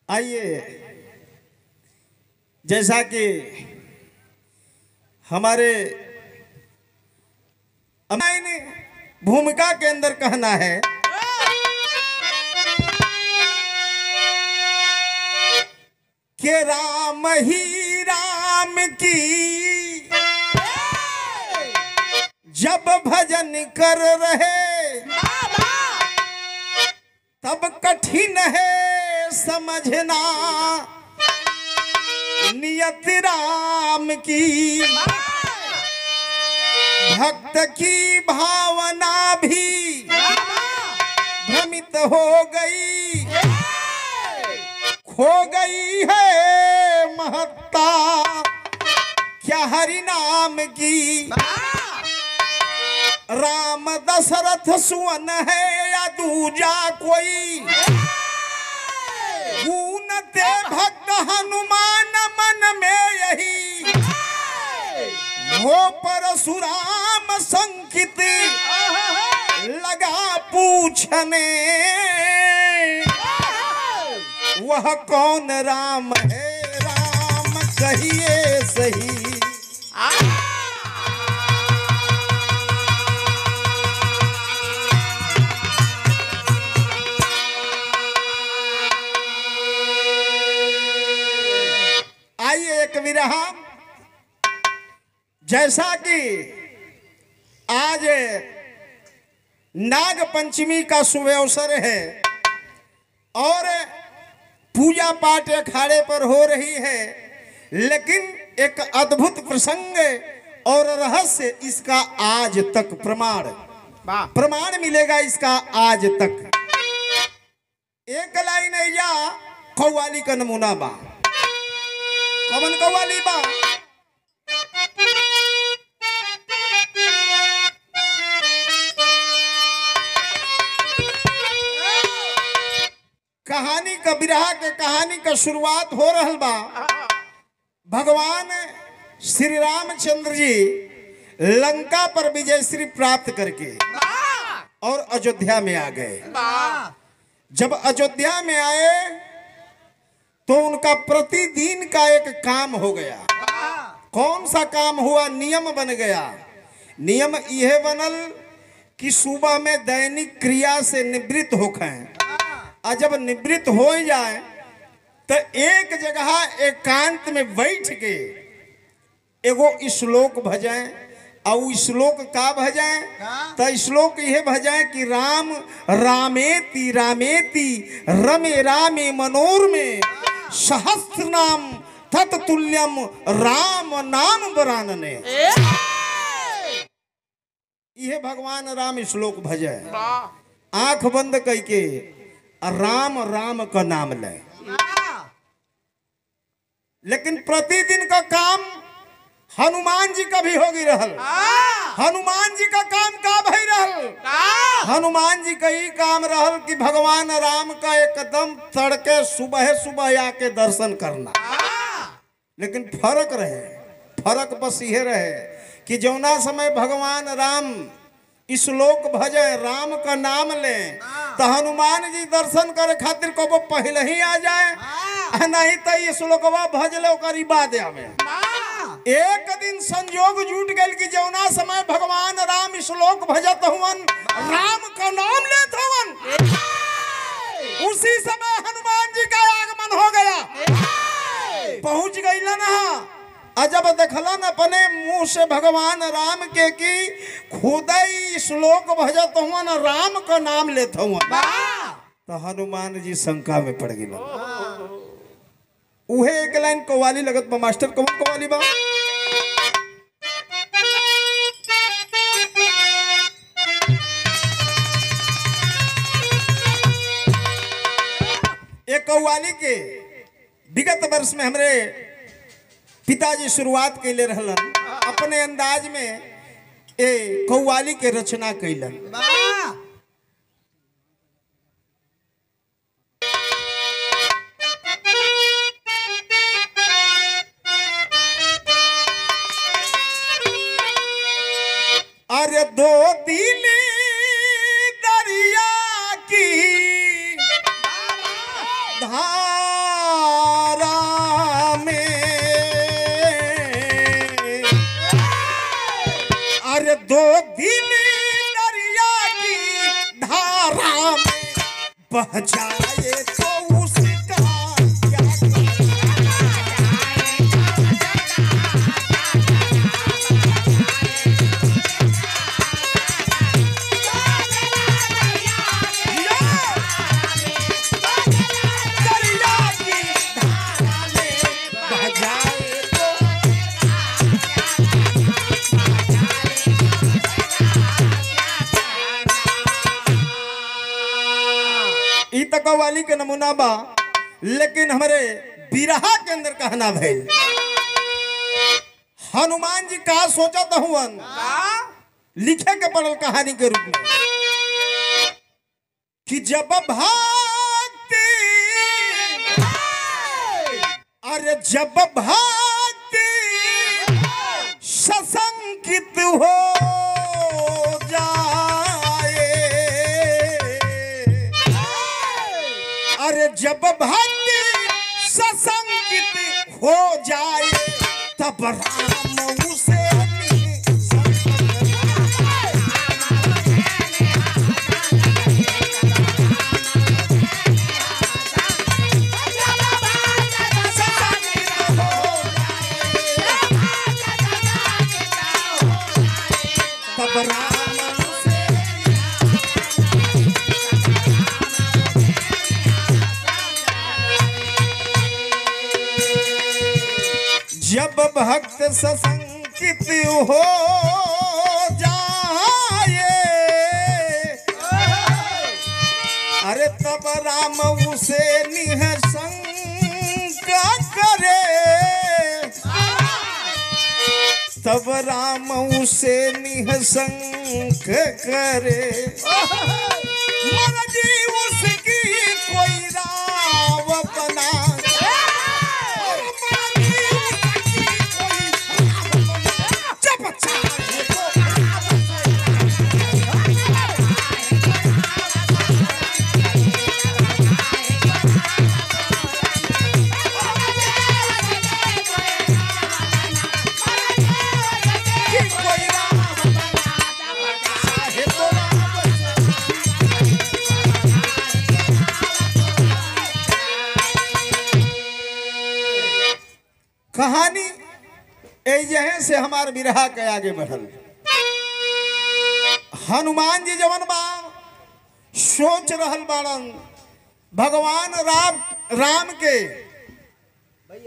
आइए जैसा कि हमारे हमारी भूमिका के अंदर कहना है कि राम ही राम की जब भजन कर रहे तब कठिन है समझना नियत राम की भक्त की भावना भी भ्रमित हो गई खो गई है महत्ता क्या हरि नाम की राम दशरथ सुवन है या दूजा कोई ऊनते भक्त हनुमान मन में यही हो परशुराम संकित लगा पूछने वह कौन राम है राम कहिए सही आइए एक विरहा जैसा कि आज नाग पंचमी का शुभ अवसर है और पूजा पाठ अखाड़े पर हो रही है लेकिन एक अद्भुत प्रसंग और रहस्य इसका आज तक प्रमाण प्रमाण मिलेगा इसका आज तक एक लाइन या कौवाली का नमूना बा कवन कौवाली बा कहानी का विरहा के कहानी का शुरुआत हो रहल बा भगवान श्री रामचंद्र जी लंका पर विजय श्री प्राप्त करके और अयोध्या में आ गए जब अयोध्या में आए तो उनका प्रतिदिन का एक काम हो गया कौन सा काम हुआ नियम बन गया नियम यह बनल कि सुबह में दैनिक क्रिया से निवृत्त होखें और जब निवृत्त हो जाए तो एक जगह एकांत में बैठ के एगो श्लोक भजाएं और उ श्लोक का भजाएं तो श्लोक यह भजाएं कि राम रामेति रामेति रमे रामे मनोर में सहस्त्र नाम तत्तुल्यम राम नाम बरानने यह भगवान राम श्लोक भजे आंख बंद करके राम राम का नाम ले लेकिन प्रतिदिन का काम हनुमान जी का भी होगी रहल हनुमान जी का काम का भई रहल हनुमान जी का ही काम रहल कि भगवान राम का एकदम तड़के सुबह सुबह आके दर्शन करना लेकिन फर्क रहे फर्क बस यह रहे कि जौना समय भगवान राम श्लोक भजे राम का नाम ले तो हनुमान जी दर्शन करे खातिर कबो पहले ही आ जाए नहीं तो ये श्लोकवा भज ले ओकर बाद आवे एक दिन संयोग जुट गल कि जौना समय भगवान राम श्लोक भजत हुवन राम का नाम लेत हुवन उसी समय हनुमान जी का आगमन हो गया पहुंच गई ना अजब देखलन अपने मुंह से भगवान राम के की खुदई श्लोक भजत हुवन राम का नाम लेत हुवन तो हनुमान जी शंका में पड़ गई उहे एक लाइन कवाली लगत बा मास्टर कौन कवाली बा एक कव्वाली के विगत वर्ष में हमरे पिताजी शुरुआत कैले रहलन अपने अंदाज में ए कव्वाली के रचना कैलन अरे दो दिल दरिया की धार बह जाए तो उसका क्या करें? दरिया की धारा में बह जाए तो ई तो कव्वाली के नमूना बा लेकिन हमारे बिरहा के अंदर कहना भइल हनुमान जी का सोचत हुवन लिखे के पड़ल कहानी के रूप में कि जब भागती अरे जब भागती सशंकित हो जाए अरे जब भक्ति सशंकित हो जाए तब राम उसे तब राम उसे जब भक्त सशंकित हो जाए अरे तब राम उसे निहशंका करे तब राम उसे निहशंक करे मर्जी उसकी कोई राव बना जब चाहे तो कि कोई राव बना चाहे तो राव से कहानी यहीं से हमार बिरहा के आगे बढ़ल हनुमान जी जवन बा सोच रहल बाड़न भगवान राम राम के भैया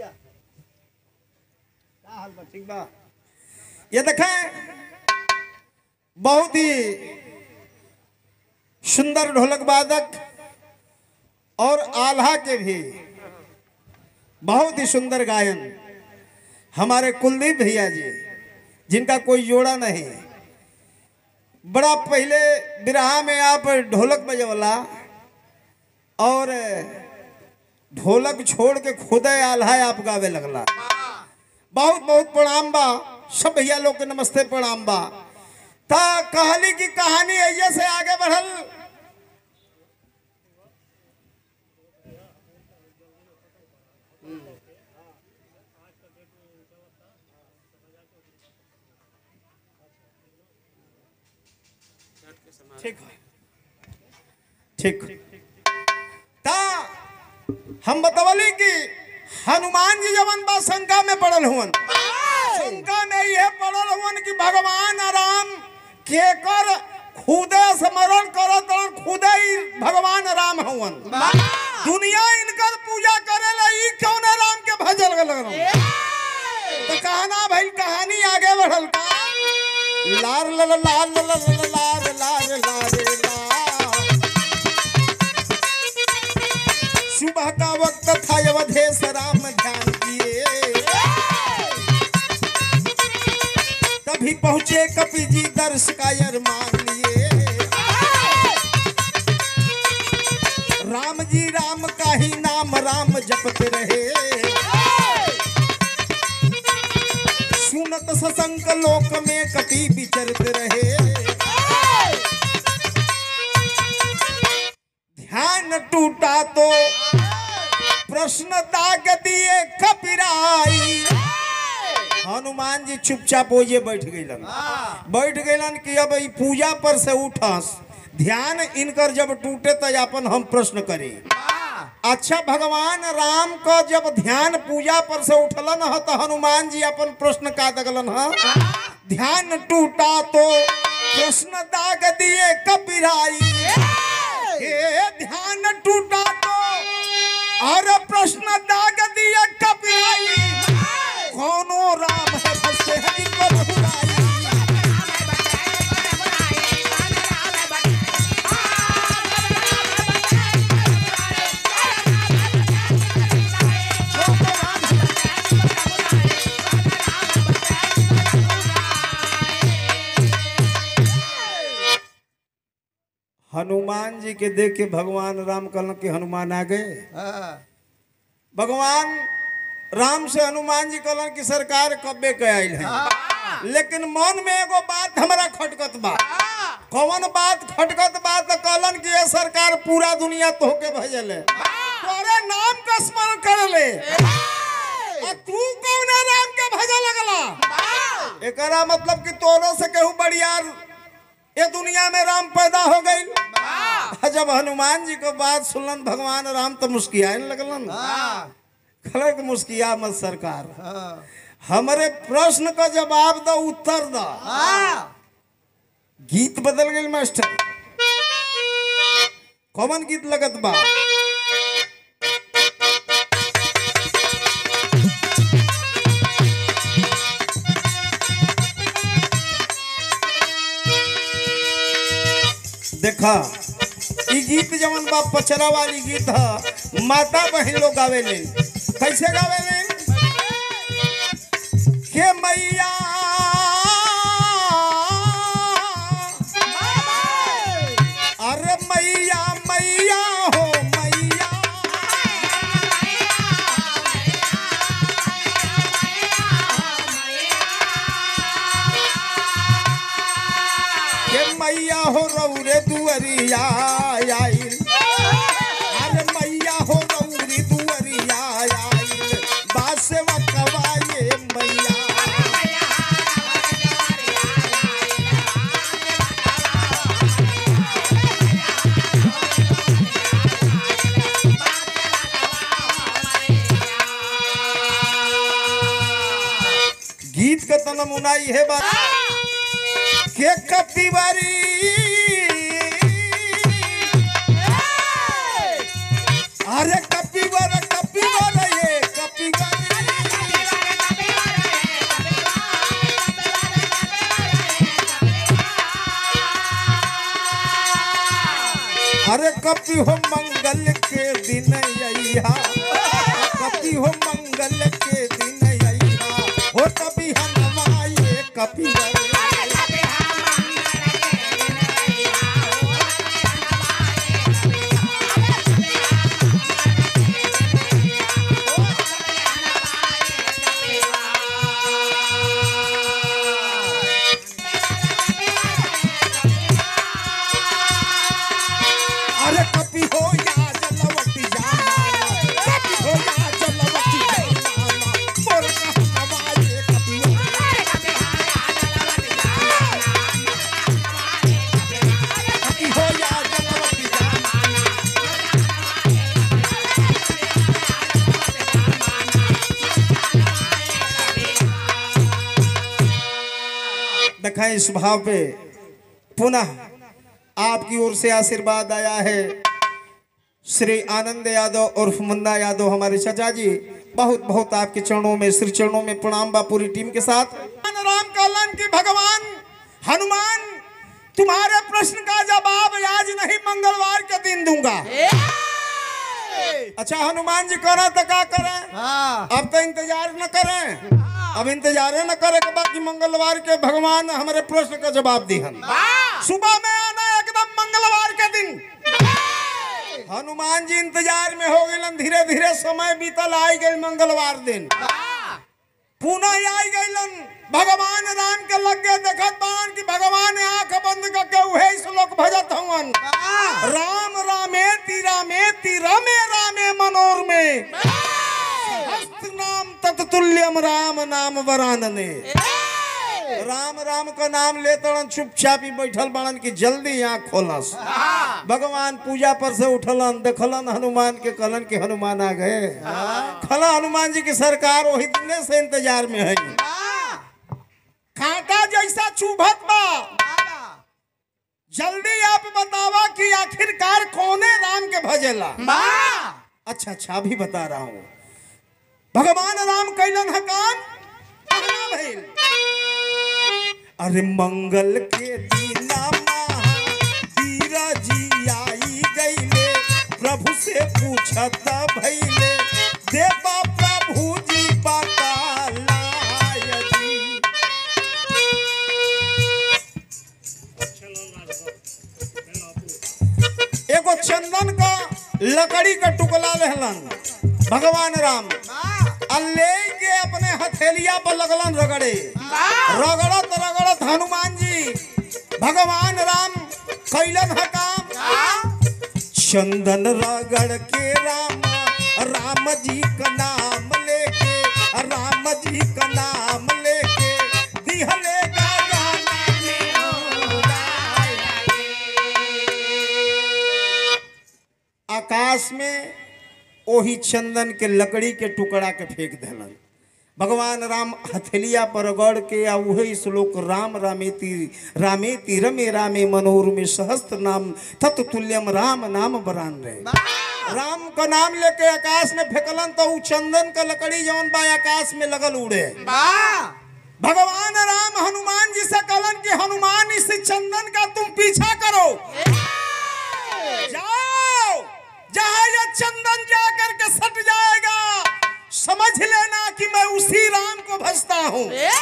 का हाल बा ठीक बा ये देखें बहुत ही सुंदर ढोलक वादक और आल्हा के भी बहुत ही सुंदर गायन हमारे कुलदीप भैया जी जिनका कोई जोड़ा नहीं बड़ा पहले बिरहा में आप ढोलक बजवला और ढोलक छोड़ के खुदे आल्हा आप गावे लगला बहुत बहुत प्रणाम बा सब भैया लोग के नमस्ते प्रणाम बा ता कहली की कहानी ऐसे से आगे बढ़ल ठीक है ठीक ता हम बतवली कि हनुमान जी जवन बा शंका में पड़ल हुवन शंका में यह पड़ल हुवन कि भगवान राम के कर खुदे स्मरण करत और खुदे ही भगवान राम हुवन दुनिया इनकर पूजा करे ला ई कौन राम के भजल लगल तो कहना भाई कहानी आगे बढ़ल का लार लाल लाल लाल लार लार लार ला सुबह का वक्त था अवधेश राम ध्यान किए तभी पहुंचे कपि जी दर्श का मान लिए राम जी राम का ही नाम राम जपते रहे सुनत ससंक लोक में कपि विचरत रहे ध्यान टूटा तो प्रश्न दाग दिए कपिराई हनुमान जी चुपचाप ओजे बैठ गईलन बैठ गईलन कि अब ई पूजा पर से उठस ध्यान इनकर जब टूटे तो अपन हम प्रश्न करी अच्छा भगवान राम का जब ध्यान पूजा पर से उठलन ह तो हनुमान जी अपन प्रश्न का दगलन ह ध्यान टूटा तो प्रश्न दाग दिए कपिराई हे ध्यान टूटा तो और प्रश्न दाग दिए कपिराई कौनो राम है फंसे है इनको रघुराई हनुमान जी के देख के भगवान राम कहलन कि हनुमान आ गए भगवान राम से हनुमान जी कहलन कि सरकार कब्बे के आयल है लेकिन मन में एगो बात हमरा खटकत बा कौन बात खटकत बा तो कहलन कि ये सरकार पूरा दुनिया तोहके भेजल है तोरे नाम का स्मरण कर ले आ तू कौन राम के भजे लगला एकरा मतलब कि तोरो से केहू बड़ियार ये दुनिया में राम पैदा हो गई जब हनुमान जी को बात सुनलन भगवान राम तो मुस्कियाए लगलन खलक कि मुस्किया मत सरकार हमारे प्रश्न का जवाब दो उत्तर दो गीत बदल गई मास्टर कौन गीत लगत बा देखा ई गीत जवन बा पचरा वाली गीत ह माता बहन लोग गावेले कैसे गावेले के मैया अरे मैया मैया हो मैया के मैया हो रौरे दुअरिया आइल अरे मैया हो रौरी दुअरिया आइल बासे वकवाए मैया गीत का तो नमूना ही है बात के कपिवारी अरे कपिवर कपिवर ये कपिवारी अरे कपि हो मंगल के दिन अइहा कपि हो मंगल के दिन अइहा हो कभी हनवाए कपि अरे कपि हो या जलवटी जाना कपि हो या जलवटी जाना मोर हनवाए कपि कपि हो या जलवटी जाना दिखाएं इस भाव पे पुनः आपकी ओर से आशीर्वाद आया है श्री आनंद यादव और मुन्ना यादव हमारे चाचा जी बहुत बहुत आपके चरणों में श्री चरणों में प्रणाम बा पूरी टीम के साथ राम कहलन की भगवान हनुमान तुम्हारे प्रश्न का जवाब आज नहीं मंगलवार के दिन दूंगा अच्छा हनुमान जी करा तो क्या करें अब तो इंतजार न करें अब इंतजार न करे के बाकी मंगलवार के भगवान हमारे प्रश्न का जवाब दिहन सुबह में आना एकदम मंगलवार के दिन हनुमान जी इंतजार में हो गए धीरे धीरे समय बीतल आई गई मंगलवार दिन पुनः आई गईलन भगवान राम के लग गए देखत बान कि भगवान आंख बंद करके उहे श्लोक भजत हवन राम रामे ती रामे ती रमे रामे मनोर में हस्त नाम तत्तुल्यम राम नाम वरानने राम राम का नाम ले तड़न चुपचाप ही बैठल बड़न की जल्दी आँख खोलस भगवान पूजा पर से उठलन देखलन हनुमान के कहलन कि हनुमान आ गए खला हनुमान जी की सरकार वही दिने से इंतजार में है कांटा जैसा चुभत बा जल्दी आप बतावा कि आखिरकार कौने राम के भजेला अच्छा अच्छा अभी बता रहा हूं भगवान राम कैलन है काम कहना भइल अरे मंगल के दीना महावीर जी आई गईले प्रभु से पूछत भइले देवा प्रभु जी बतालाय जी एगो चंदन का लकड़ी का टुकड़ा रहलन भगवान राम आ ले के अपने हथेलिया पर लगलन रगड़े रगड़त रगड़त हनुमान जी भगवान राम कैलन है काम चंदन रगड़ के राम राम जी का नाम लेके राम जी का नाम लेके दिहले गाना में उड़ाया। आकाश में ओही चंदन के लकड़ी के टुकड़ा के फेंक देलन भगवान राम हथेलिया पर रगड़ के आ उहे श्लोक राम रामेति रामेति रमे रामे मनोरमे सहस्त्र नाम तत्तुल्यम राम नाम बरान रहे राम का नाम लेके आकाश में फेंकलन तो उ चंदन का लकड़ी जौन बा आकाश में लगल उड़े भगवान राम हनुमान जी से कहलन कि हनुमान इस चंदन का तुम पीछा करो जाओ जहां ये चंदन जाकर के सट जाएगा समझ लेना कि मैं उसी राम को भजता हूं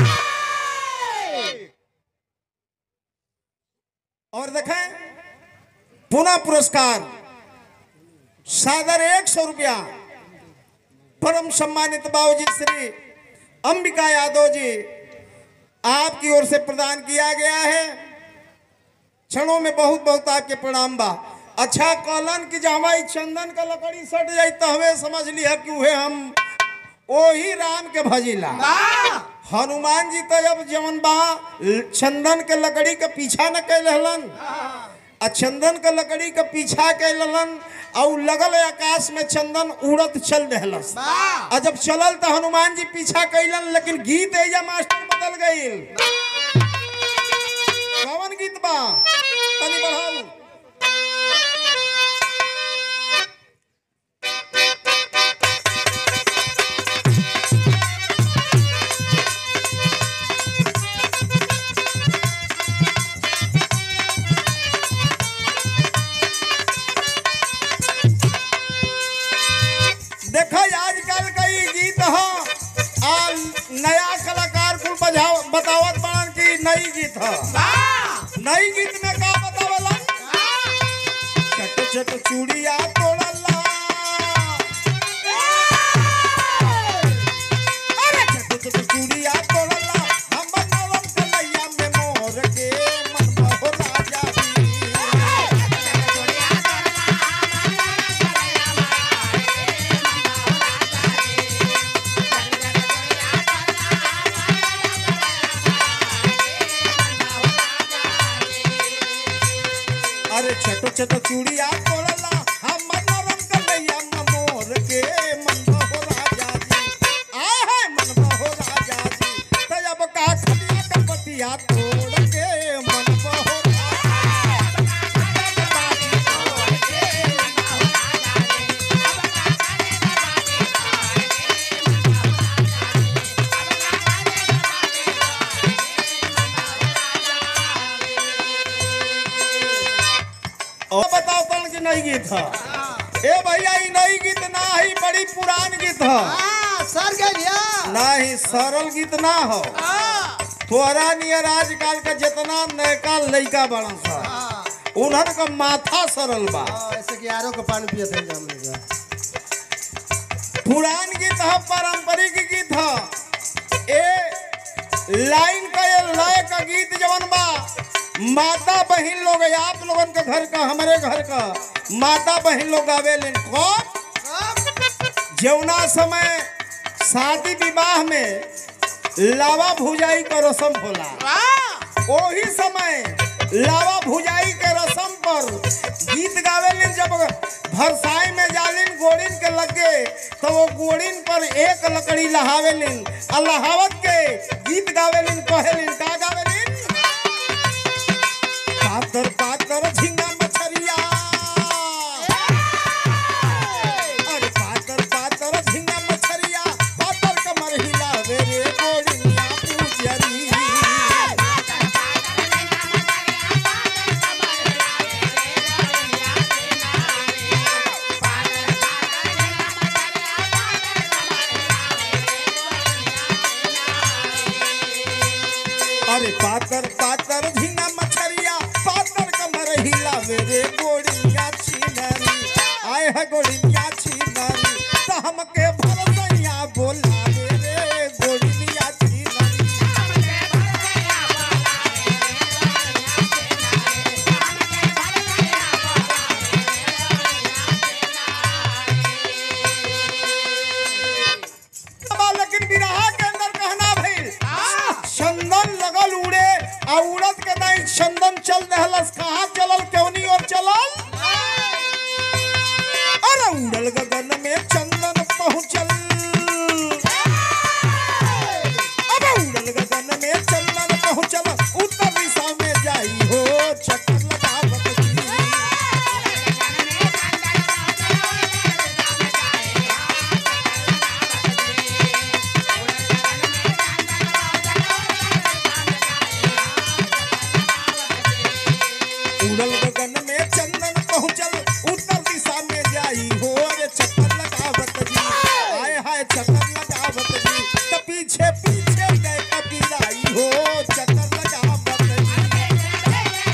और देखें पुनः पुरस्कार सादर एक सौ रुपया परम सम्मानित बाबूजी श्री अंबिका यादव जी आपकी ओर से प्रदान किया गया है क्षणों में बहुत बहुत आपके प्रणाम बा अच्छा कहलन कि जब हमारी चंदन का लकड़ी सट जाई तो हमें समझ लिया कि उहे हम ओही राम के भजिला हनुमान जी तो जब जवन बा चंदन के लकड़ी के पीछा न कैल हलन आ चंदन के लकड़ी के पीछा कैलन और लगल आकाश में चंदन उड़त चल रहलस आ जब चलल तो हनुमान जी पीछा कैलन लेकिन गीत एजा मास्टर बदल गईल कौन गीत बा तनी बढ़ाऊ देखो आजकल का ई गीत ह आ नया कलाकार कुल बजाव बतावत बाड़न की नई गीत ह नई गीत में का बतावलन चट चट चूड़िया तोड़ला अरे चट चट चूड़िया तोड़ला हम नवम कन्हैया में मोर के मन बहो राजा जी अरे छोटो छोटो चूड़िया तोड़ला हम नरम कन्हैया मोर के मन बहो राजा जी आ है मन बहो राजा जी तो अब का खलिया कपतिया तोड़ के मन बहो और बताओ कौन की नई गीत है ए भैया ई नई गीत ना है बड़ी पुरान गीत है सर गया नहीं सरल गीत ना हो तोरा नियर आजकल का जितना नयका लइका बड़ा सा उन्हन का माथा सरल बा ऐसे कि यारों को पानी पिए थे जाम लेगा पुरान गीत है पारंपरिक गीत है ए लाइन का ये लय का गीत जवन बा माता बहन लोग आप लोगन के घर का हमारे घर का माता बहन लोग आवेले कौन जौना समय शादी विवाह में लावा भुजाई का रसम होला ओही समय लावा भुजाई के रसम पर गीत गावेलिन जब भरसाई में जालिन गोड़िन के लगे तो वो गोड़िन पर एक लकड़ी लहावेलिन आ लहावत के गीत गावेलिन कहेलिन का गावेलिन पातर पातर झिंगा मछरिया अरे पातर पातर झिंगा मछरिया पातर कमर हिलावे रे गोड़िया पूजरी अरे पातर पातर झींगा मछरिया पातर कमर हिलावे रे गोड़िया छिनरी आए है गोड़िया छिनरी तो हमके भरसैया बोलावे रे गोड़िया छिनरी अब लेकिन विरहा के अंदर कहना भइल चंदन लगल उड़े आ उड़द के नहीं चंदन चल दहलस कहाँ चलल केवनी और चलल अरे उड़ल गगन में चंदन पहुंचल अब उड़ल गगन में चंदन पहुंचल उत्तर दिशा में जाई हो चक्कर लगावत जी। उड़ल गगन में चंदन पहुंचल उत्तर दिशा में जाई हो अरे चक्कर लगावत जी आए हाय चक्कर लगावत जी तो पीछे पीछे गए कबीराई हो चक्कर लगावत जी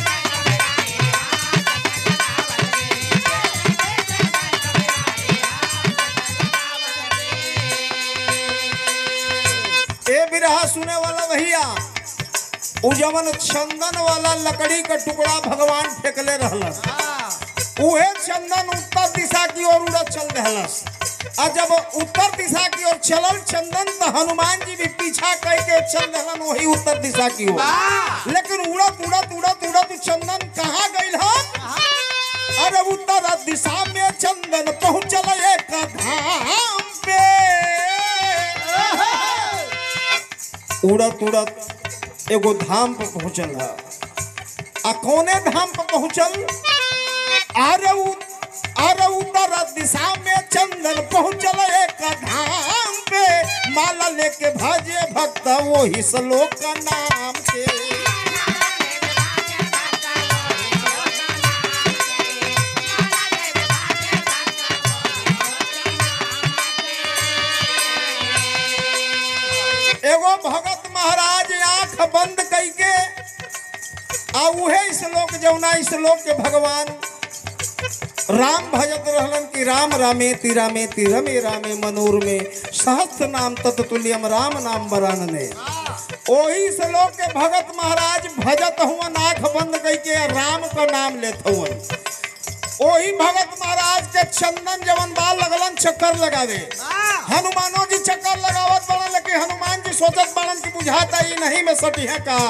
ए बिरहा सुने वाला भैया उ जवन चंदन वाला लकड़ी का टुकड़ा भगवान फेंकले रहलस उहे चंदन उत्तर दिशा की ओर उड़त चल रहलस आ जब उत्तर दिशा की ओर चलल चंदन तो हनुमान जी भी पीछा कह के चल रहलन वही उत्तर दिशा की ओर लेकिन उड़त उड़त उड़त उड़त उ चंदन कहाँ गइल हन अरे उत्तर दिशा में चंदन पहुंचल एक धाम पे उड़त उड़त एगो धाम पर पहुंचल है आ कौने धाम पर पहुंचल आरे उ आरे उत्तर दिशा में चंदन पहुंचल एक धाम पे माला लेके भजे भक्त वही श्लोक का नाम के एगो भगत महाराज आंख बंद करके आ उहे श्लोक जौना श्लोक के भगवान राम भजत रहलन कि राम रामे ति रामे ति रमे रामे मनोर में सहस्त्र नाम तत्तुल्यम राम नाम बरानने ओही श्लोक के भगत महाराज भजत हुवन आंख बंद करके राम का नाम लेत हुवन ओही भगत महाराज के चंदन जवन बाल लगलन चक्कर लगावे हनुमानो जी चक्कर लगावत बड़न लेकिन हनुमान जी सोचत बड़न कि बुझाता ही नहीं में सटी है का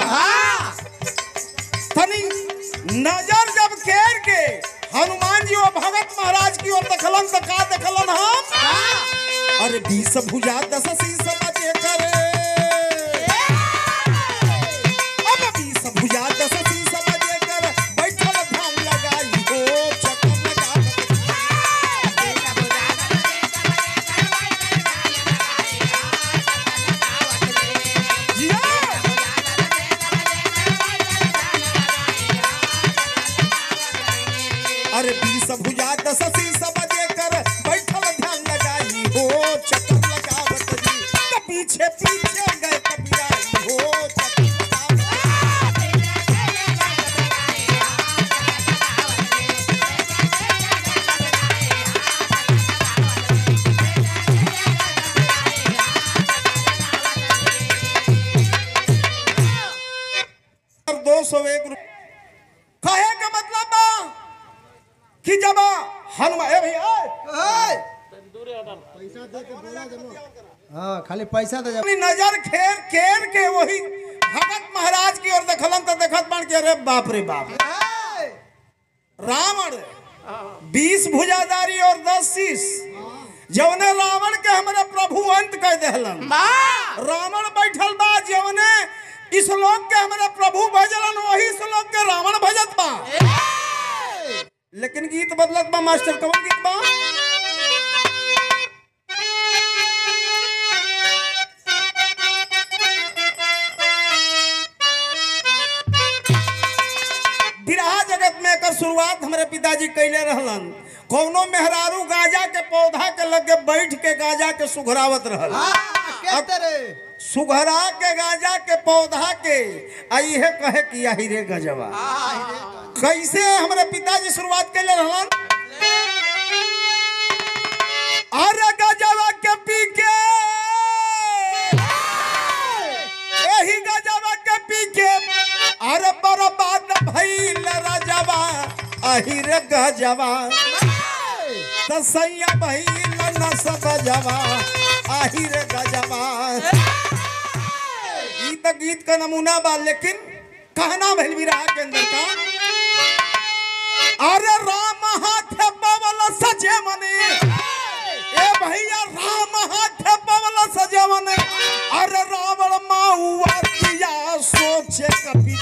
तनी नजर जब केर के हनुमान जी वो भगत महाराज की ओर देखलन तो का देखलन हम अरे बीस भुजा दस शीस बजे करे अब बीस भुजा दस शीस बजे कर बैठल ध्यान लगाई हो चक्कर लगा जिया अरे बीस भुजा दस शीस बजे कर बैठल ध्यान लगाई हो चक्कर लगावत जी तो पीछे पीछे गए कपिराई हो चक्कर लगावत और दो सौ एक रुपये कहे का मतलब बा कि जब हनुमान ए भैया हाँ खाली पैसा दे जा अपनी नजर खेर खेर के वही भगत महाराज की ओर देखलन तो देखत बन के अरे बाप रे बाप रावण बीस भुजाधारी और दस शीश जवने रावण के हमारे प्रभु अंत कर देहलन रावण बैठल बा जवने इस लोक के हमारे प्रभु भजलन वही श्लोक के रावण भजत बा लेकिन गीत बदलत बा मास्टर कौन गीत बा बिरहा जगत में एकर शुरुआत हमारे पिताजी कैले रहलन कौनो मेहरारू गाजा के पौधा के लगे बैठ के गाजा के सुघरावत रहल कहते रे सुघरा के गाजा के पौधा के आई है कहे कि यही रे गजवा कैसे हमारे पिताजी शुरुआत कैले रहलन अरे गजवा के पी के यही गजवा के पी के अरे बर्बाद भइल राजवा अही रे गजवा तसैया भइल न सब जवा आही रे गजवा ई त गीत का नमूना बा लेकिन कहना भइल विराह के अंदर का अरे राम हाथ पवल सजे मने ए भैया राम हाथ पवल सजे मने अरे रावण माउआ किया सोचे कभी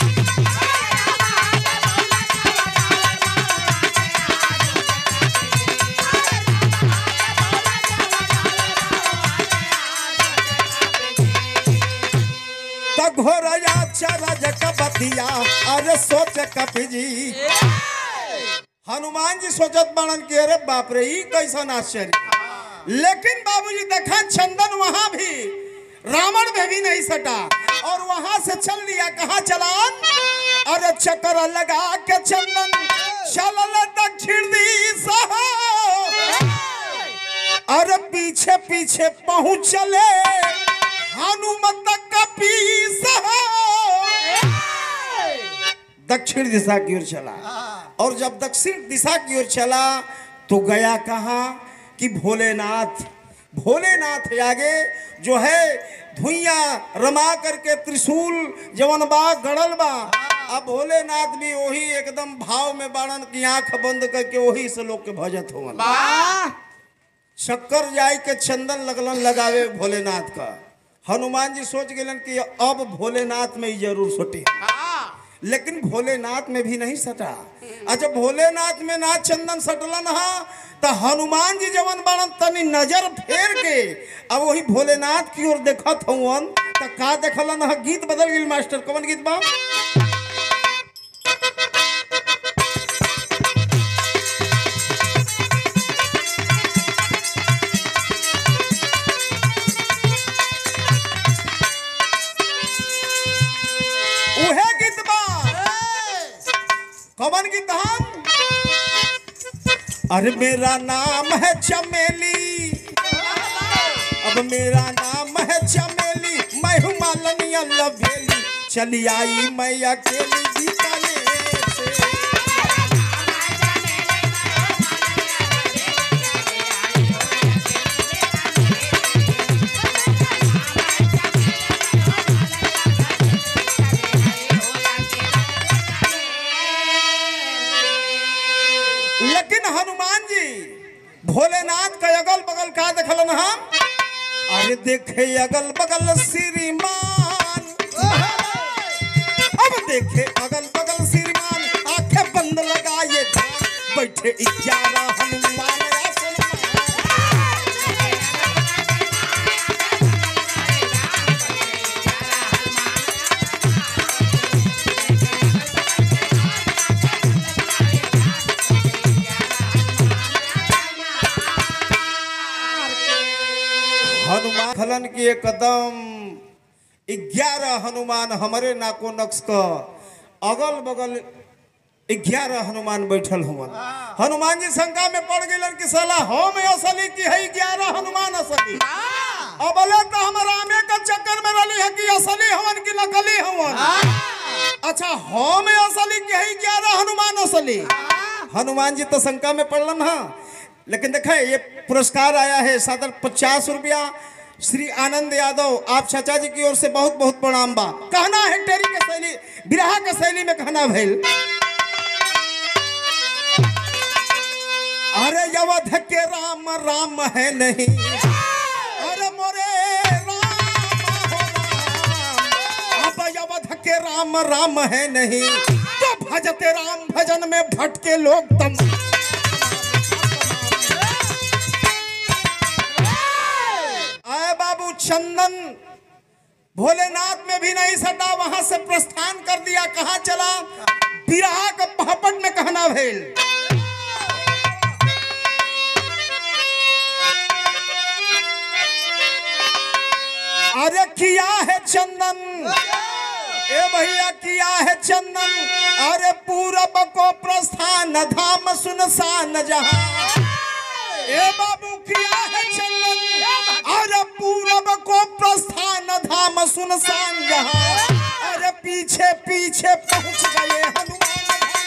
त घोरया चरज कबतिया अरे सोच कपी जी हनुमान जी सोचत बाणन कि अरे बाप रे ई कैसन आश्चर्य लेकिन बाबूजी देखा चंदन वहां भी रावण में भी नहीं सटा और वहां से चल लिया कहा चलान अरे चक्कर लगा के चंदन चलल दक्षिण दिशा अरे पीछे पीछे पहुंच चले हनुमत का पीस दक्षिण दिशा की ओर चला और जब दक्षिण दिशा की ओर चला तो गया कहा कि भोलेनाथ भोलेनाथ आगे जो है धुइया रमा करके त्रिशूल जवन बा गड़ल बा अब भोलेनाथ भी वही एकदम भाव में बाणन की आंख बंद करके वही से लोग के भजत हो शक्कर जाय के चंदन लगलन लगावे भोलेनाथ का हनुमान जी सोच गेलन कि अब भोलेनाथ में ही जरूर सोटे लेकिन भोलेनाथ में भी नहीं सटा अच्छा भोलेनाथ में ना चंदन सटलन हा तो हनुमान जी जवन बाड़न तनी नजर फेर के अब वही भोलेनाथ की ओर देखत हवन तो का देखलन हा गीत बदल गेल मास्टर कौन गीत बा उहे गीत बा कौन गीत हम अरे मेरा नाम है चमेली अब मेरा नाम है चमेली मैं हूँ मालनी लवेली चली आई मैं अकेली बीकानेर से लेकिन हनुमान जी भोलेनाथ का अगल बगल का देखलन हम अरे देखे अगल बगल श्रीमान अब देखे अगल बगल श्रीमान आंखें बंद लगाए ध्यान बैठे ग्यारह हनुमान आसन में। हनुमान खलन की एक कदम ग्यारह हनुमान हमारे नाको नक्श का अगल बगल ग्यारह हनुमान बैठल हुवन हनुमान जी शंका में पड़ गए कि साला हम असली की है ग्यारह हनुमान असली अब बोले तो हम रामे का चक्कर में रही है कि असली हवन की नकली हवन अच्छा हम असली की है ग्यारह हनुमान असली हनुमान जी तो शंका में पड़लन हा लेकिन देखें ये पुरस्कार आया है सदर पचास रुपया श्री आनंद यादव आप चाचा जी की ओर से बहुत बहुत प्रणाम बा कहना है टेरी के शैली बिरहा के शैली में कहना भइल अरे यवध के राम राम है नहीं अरे मोरे राम हो राम अब यवध के राम राम है नहीं तो भजते राम भजन में भटके लोग तम आए बाबू चंदन भोलेनाथ में भी नहीं सटा वहां से प्रस्थान कर दिया कहा चला बिरहा का पहपट में कहना भेल अरे किया है चंदन ए भैया किया है चंदन अरे पूरब को प्रस्थान धाम सुनसान जहां ए बाबू किया है चंदन अरे पूरब को प्रस्थान धाम सुनसान जहां अरे पीछे पीछे पहुंच गए हनुमान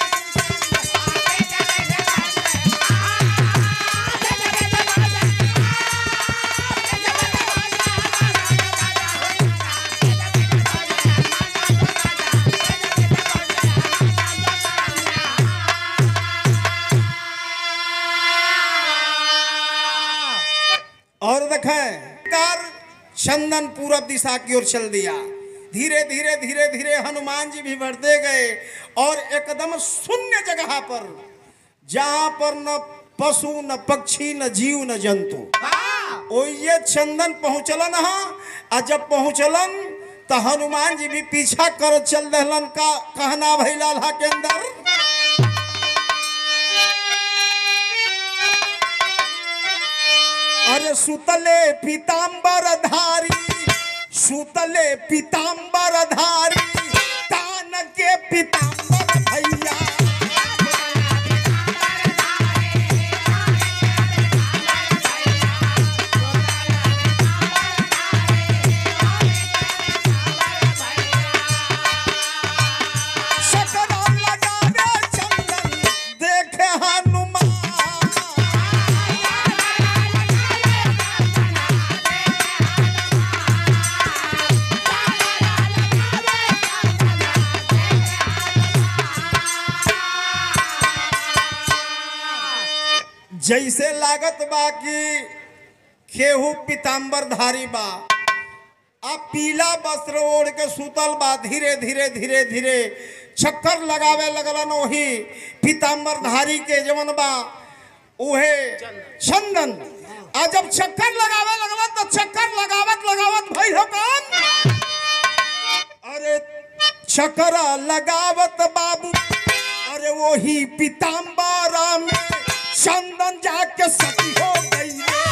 और देखें कार चंदन पूरब दिशा की ओर चल दिया धीरे धीरे धीरे धीरे हनुमान जी भी बढ़ते गए और एकदम शून्य जगह पर जहां पर न पशु न पक्षी न जीव न जंतु ओ ये चंदन पहुंचलन हा आ जब पहुंचलन तो हनुमान जी भी पीछा कर चल दहलन का कहना भैला ला के अंदर अरे सुतले पीतांबर धारी सुतले पीतांबर धारी तान के पीतांबर भैया शकरा लगावे चंदन देखे हनुमान जैसे लागत बा कि केहू पीताम्बर धारी बा आ पीला वस्त्र ओढ़ के सुतल बा धीरे धीरे धीरे धीरे चक्कर लगावे लगलन वही पीताम्बर धारी के जवन बा उहे चंदन आ जब चक्कर लगावे लगलन तो चक्कर लगावत लगावत भइल हो कौन अरे चक्कर लगावत बाबू अरे वही पीताम्बरा में चंदन जाके सती हो गई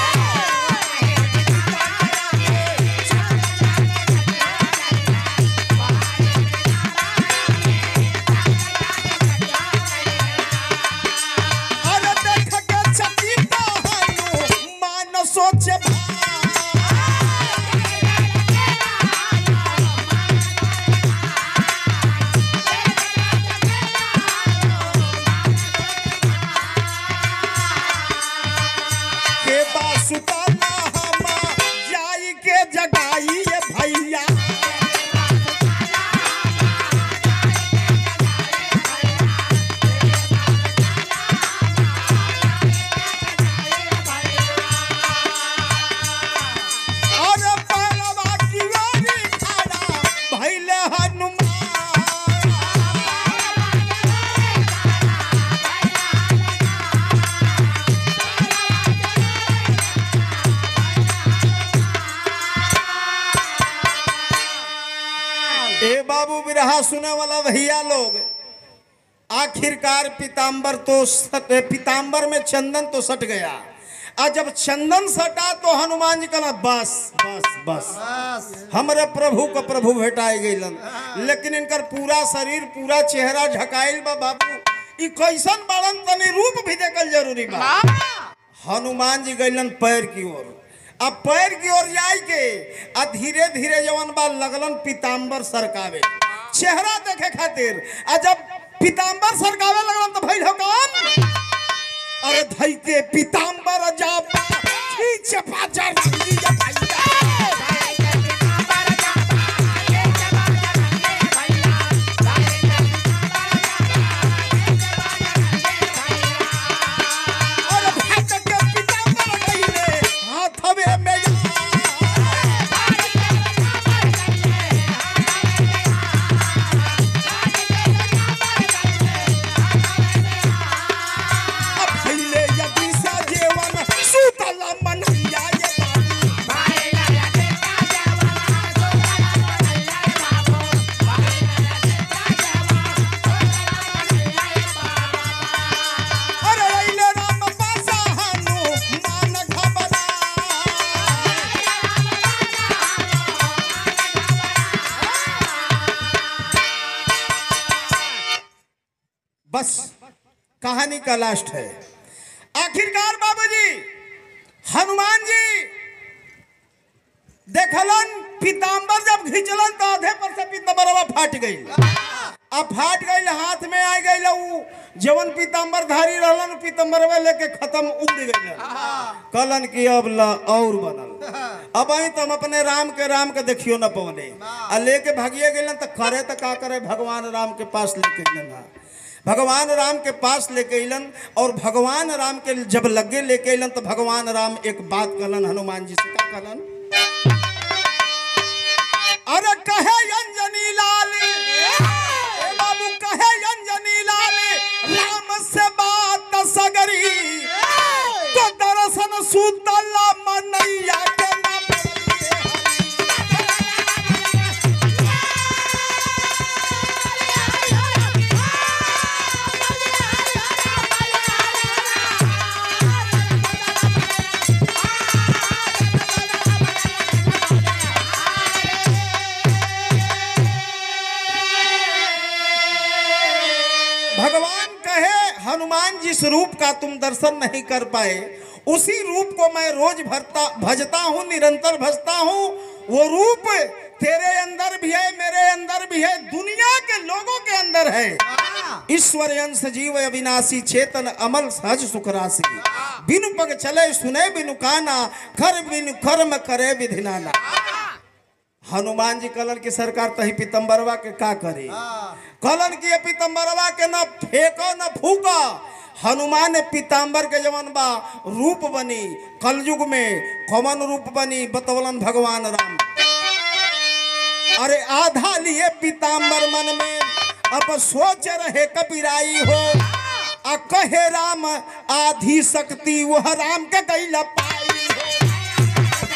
अरे देख के चकिता हनु मान सोचे के बासुताना हमा जाई के जगाई ये भैया अरे पालवा की वारी खड़ा भैले हनुमान ए बाबू बिरहा सुने वाला भैया लोग आखिरकार पीताम्बर तो सट, पीताम्बर में चंदन तो सट गया और जब चंदन सटा तो हनुमान जी कहला बस बस बस बस हमारे प्रभु को प्रभु भेटाई गईलन लेकिन इनकर पूरा शरीर पूरा चेहरा झकाइल बा बाबू ई कैसन बाड़न तनी रूप भी देखल जरूरी बा हनुमान जी गईलन पैर की ओर अब पैर की ओर जाई के आ धीरे धीरे जवन बा लगलन पीताम्बर सरकावे चेहरा देखे खातिर आ जब पीताम्बर सरकावे लगलन तो भइल हो कौन अरे धई के पीताम्बर जापा खींच पाचा रंगी जा भैया अरे भात के पीताम्बर कइले हाथवे में या भैले यदि सा जेवन सुतल मनैया ये बाबू अरे अइले राम पासा हानु मान घबरा बस कहानी का लास्ट है आखिरकार बाबूजी हनुमान जी देखलन पीताम्बर जब घिंचलन तो आधे पर से पीताम्बरवा फाट गई अब फाट गई हाथ में आ गई उ जवन पीताम्बर धारी रहलन पीताम्बरवा लेके खत्म उड़ गई कलन की अब ला और बनल अब आई तो हम अपने राम के राम के देखियो न पवने आ लेके भागिए गए तो करे तो का करे भगवान राम के पास लेके गए भगवान राम के पास लेके अलन और भगवान राम के जब लगे लेके अलन तो भगवान राम एक बात कहलन हनुमान जी से का कहलन अरे कहे अंजनी लाल ए बाबू कहे अंजनी लाल राम से बात सगरी तो दरअसल सुतल मनैया के ना पड़िए भगवान कहे हनुमान जिस रूप का तुम दर्शन नहीं कर पाए उसी रूप को मैं रोज भरता भजता हूँ निरंतर भजता हूँ वो रूप तेरे अंदर भी है मेरे अंदर भी है दुनिया के लोगों के अंदर है ईश्वर अंश जीव अविनाशी चेतन अमल सहज सुख राशि बिनु पग चले सुने बिनु काना कर बिनु कर्म करे विधिनाना हनुमान जी कलन की सरकार तही पीतम्बरवा के का करे कलन की ये पीतम्बरवा के न फेंको न फूको हनुमान ने पीताम्बर के जवन बा रूप बनी कलयुग में कौन रूप बनी बतौलन भगवान राम अरे आधा लिए पीताम्बर मन में अब सोच रहे कपिराई हो आ कहे राम आधी शक्ति वह राम के कैला पाई हो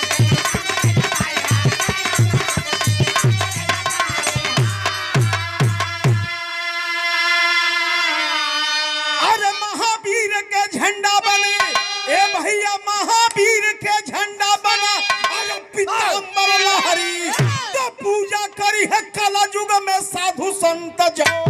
अरे महावीर के झंडा बने ए भैया महावीर के झंडा बना अरे पीताम्बर लहरी तो पूजा करी है कला युग में साधु संत जाओ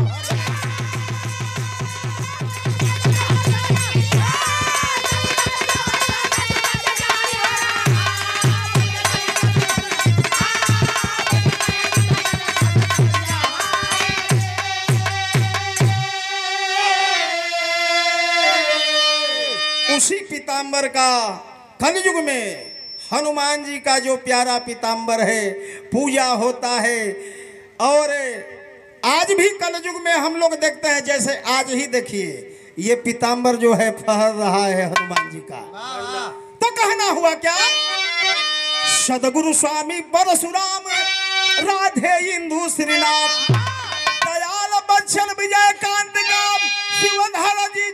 उसी पीताम्बर का कलयुग में हनुमान जी का जो प्यारा पीताम्बर है पूजा होता है और आज भी कलयुग में हम लोग देखते हैं जैसे आज ही देखिए ये पीताम्बर जो है फहर रहा है हनुमान जी का तो कहना हुआ क्या सदगुरु स्वामी परशुराम राधे इंदु श्रीनाथ दयाल बच्चन विजय कांत गाम शिवधर जी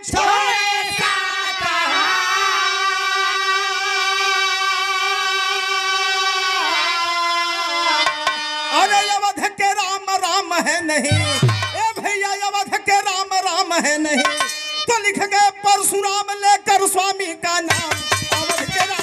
अरे अवध के राम राम है नहीं ए भैया अवध के राम राम है नहीं तो लिख गए परशुराम लेकर स्वामी का नाम अवध के राम